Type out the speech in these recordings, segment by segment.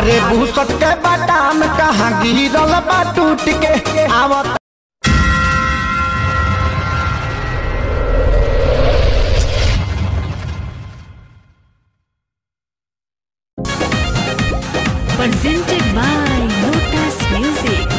अरे भूसट के बादाम कहाँ गिरल बा टूट के आवत presented by Lotus Music.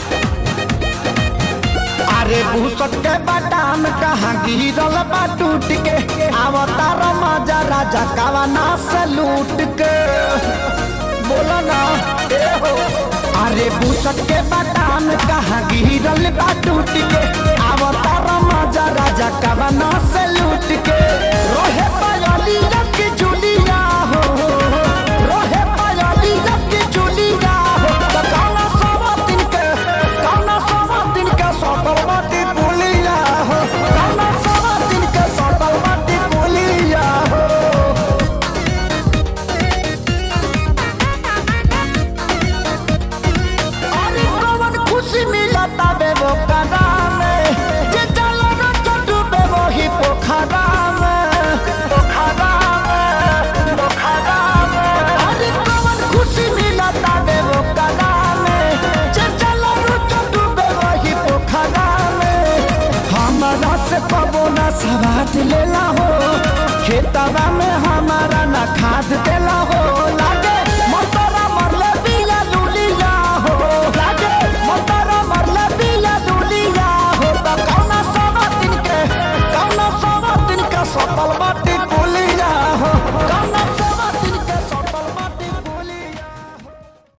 अरे भूसट के बादाम कहाँ गिरल बा टूट के अवतार मजा राजा कवना से लूट के बोलो ना ए हो अरे भूसट के बादाम कहाँ गिरल बा टूट के अवतार मजा राजा कवना से लूट के रोहे पायली रख जुलिया हो रोहे पायली रख जुलिया हो त कौना सवा दिन के कौना सवा दिन के सटल बाटी पुलिया हो कौना सवा दिन के सटल बाटी पुलिया हो अरे कौन खुशी मिलता बे वो कदा में जे चलो न चटू बे वो ही पोखरा में पोखरा में पोखरा में अरे कौन खुशी मिलता बे वो कदा में जे चलो न चटू बे वो ही पोखरा में हमारा से पबो ना सवाद लेला हो खेतवा में हमारा ना खाद देला हो लागे